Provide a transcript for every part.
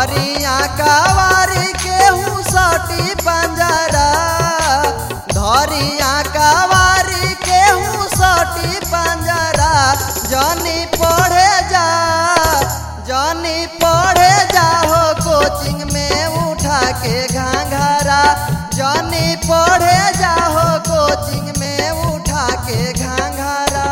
धरिया कवारी केहू सटी पंजरा धरिया कवारी केहू सटी पंजरा जनी पढ़े जा जनी पढ़े जा हो कोचिंग में उठा के घाघरा जनी पढ़े जा हो कोचिंग में उठा के घाघरा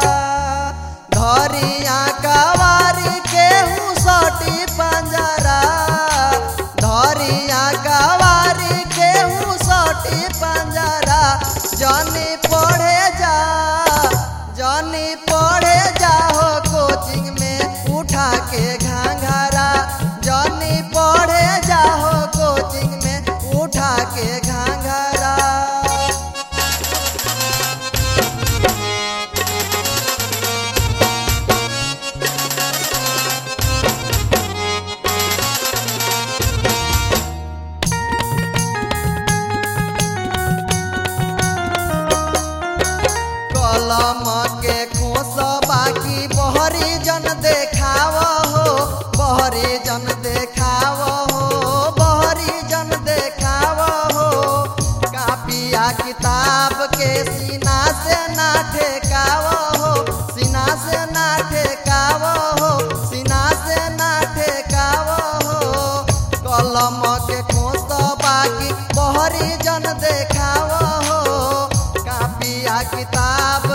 धरिया कवारी केहू सटी पंजरा धरिया कवारी केहू सटी पंजरा जनी पढ़े जा जनी पढ़े जा हो कोचिंग में उठा के घाघरा जनी पढ़े जा हो कोचिंग में उठा के घाघरा कलम के खोस बाकी बहरी जन देखाव हो बहरी जन देखाव हो बहरी जन देखाव हो कापिया किताब के सीना से ना ठेकाव हो सीना से ना ठेकाव हो सीना से ना ठेकाव हो कलम के खोस बाकी बहरी जन देखाव हो कापिया किताब